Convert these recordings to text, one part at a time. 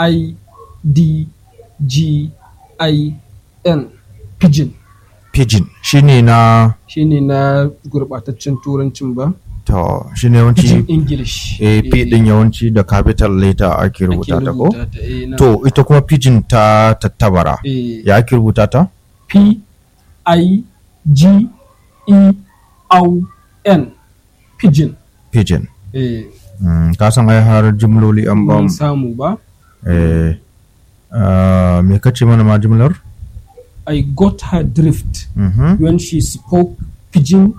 i d g i n pigeon Pidgin shine na shine na gurbataccen turancin ba to shine pigeon yawanci english eh, P din yawanci da capital letter ake rubuta ta ko? ta eh, na- To ita kuma pidgin ta tattabara. eh, Ya ake rubuta ta? p i g e o n pigeon Pigeon. eh, Mm, ka san ai har jimloli an ba mun mu. samu ba Eh, ah, me kace mana ma jimlar? i got her drift Mhm. when she spoke pidgin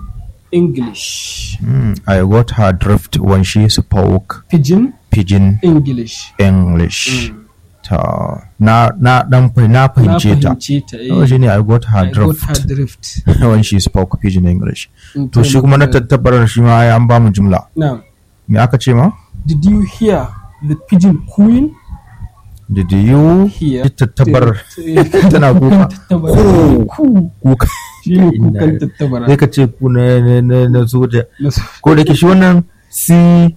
english Mm, I got her drift when she spoke pidgin pidgin english English. Mm. Ta na na dan fah- na na fahimce ta. fahimce ta eh. Oh, shine I got her I got her drift drift when she spoke pidgin English. In To shi kuma na terms of- tattabarar shi ma ai an ba mu jimla. now Me aka ce ma? did you hear the pigeon cooing Did you Hear. ji tattabarar Eh, tana kuka? tattabara Ku. ku Kuka. shi ne Inna- kukan tattabara Sai ka ce ku na na na na soja. Na so- Ko da ke shi wannan C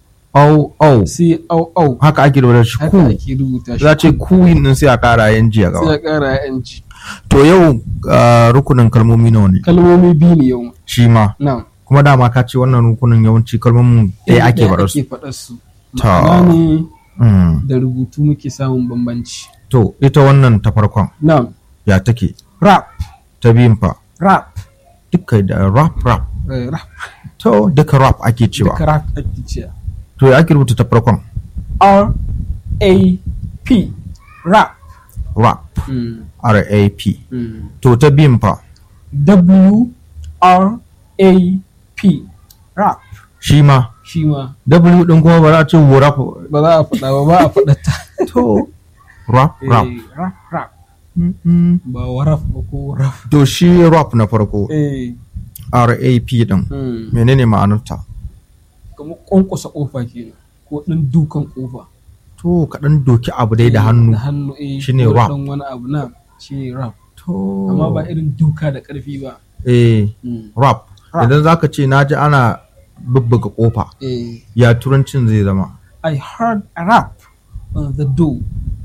O O sai au au haka ake da shi haka ku. ake rubuta shi Za ce kuyin din sai a kara yan ji a sai gaba. ya kara yanci To yau ah, rukunin kalmomi nawa ne? kalmomi biyu ne yau Shi ma. now Kuma dama ka ce wannan rukunin yawanci kalmomin ɗaya ake ɗaya faɗar su. ake faɗar su Ta. ma'ana ne Mm. da rubutu muke samun bambanci To ita wannan ta farkon now ya take rap ta biyun fa rap duka da rap rap. eh, rap To duka rap ake cewa. duka rap ake cewa To ya ake rubuta ta farkon? R A P rap Rap. Mm, R A P. mm. To ta biyun fa W R A P rap shi ma shi ma W din kuma ba za a ce rap. ba za a faɗa ba ba a faɗa ta To rap rap. Eh, rap rap Mm-mm. ba waraf ba ko raf To shi rap na farko eh R A P din mm. menene ma'anarta? kamar kwankwasa kofa kenan ko ɗan dukan kofa To kaɗan doki abu dai da hannu. da hannu eh Shine ko rap. ɗan wani abu na shi rap To amma ba irin duka da ƙarfi ba eh Mm. rap. Rap. Idan zaka ce na ji ana bubbuga kofa eh ya turancin zai zama. I heard a rap on the door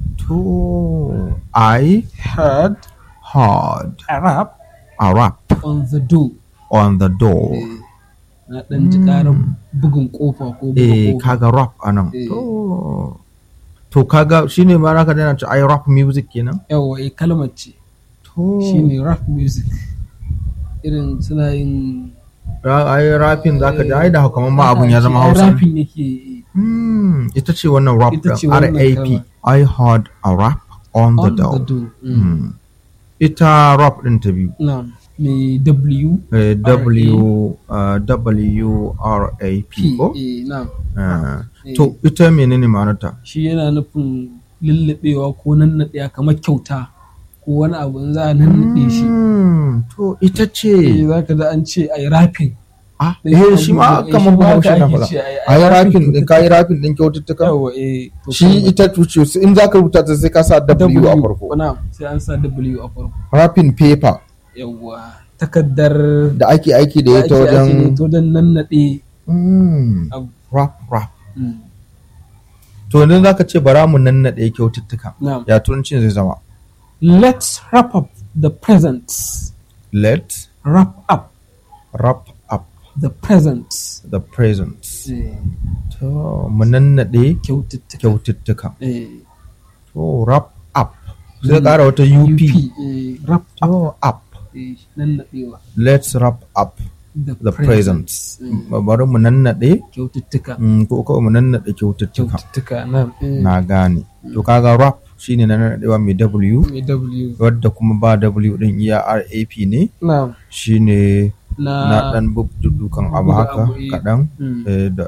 To I heard heard a rap a rap on the door on the door. Eh, na ɗan ji ƙarar bugun ƙofa ko buga Eh ƙofa. kaga rap anan. Eh. To to kaga shine ma naka dana ce ai rap music kenan. Yawwa eh kalmar ce To shine rap music irin suna yin Ra- ai rapin zaka ji ai da kamar ma abun ya zama Ai, Hausa. rapping yake Hmm, ita ce wannan rap Ita ce din wannan RAP. kalmar. I heard a rap on the on door. the door Mm. Hmm. Ita rap din ta biyu. na mai W Eh, W uh, W R A P P ko? eh, na Ah, Eh. To ita menene ma'anarta? shi yana nufin lullubewa ko nannaɗewa kamar kyauta ko wani abu in za a nannaɗe shi Hmm, To ita eh ce. za ka da an ce ai rapping Ah, Eh, eh shi ma eh, kamar shi ma ba haka shi na ake faɗa. ce, ai- ai Ai rapping rapin din kai rapin din kyaututtuka. yawa eh to Shi kalmar ita tuce in zaka rubuta ta sai ka sa W a farko. na sai an sa W a farko Rapin paper yawwa takaddar da ake aiki da ita ake- ake da wajen ita wajen nannaɗe Hmm, abu rap rap. Mm. To yanzu zaka ce bara mu nannaɗe kyaututtuka. Na'am. Ya turancin zai zama. let's wrap up the presents Let wrap up wrap up the presents the presents. eh, To mu nannaɗe kyaututtuka kyaututtuka. eh, To wrap up. Sai ƙara wata UP. eh, wrap up To up. eh, nannaɗewa Let's wrap up the, the presents. Mm. Bari mu nannaɗe kyaututtuka mm, ko kawai mu nannaɗe kyaututtuka. kyaututtuka na eh, Na gane. To kaga wrap shine na nannaɗewa mai W mai W wadda kuma ba W din iya RAP ne na shine na na dan dukan abu buga haka abu, eh. kaɗan. Mm. eh, da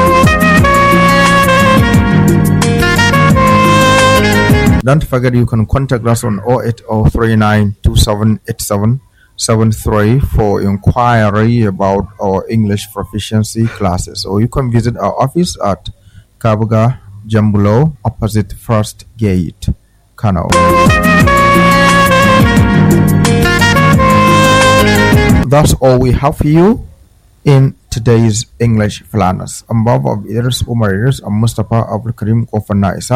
Don't forget you can contact us on 08039278773 for inquiry about our English proficiency classes. Or you can visit our office at Kabuga Jambulo opposite First Gate, Kano. That's all we have for you in today's English Flanders. I'm Bob of Idris Umar Idris and Mustafa Abdul Karim Kofana Isa.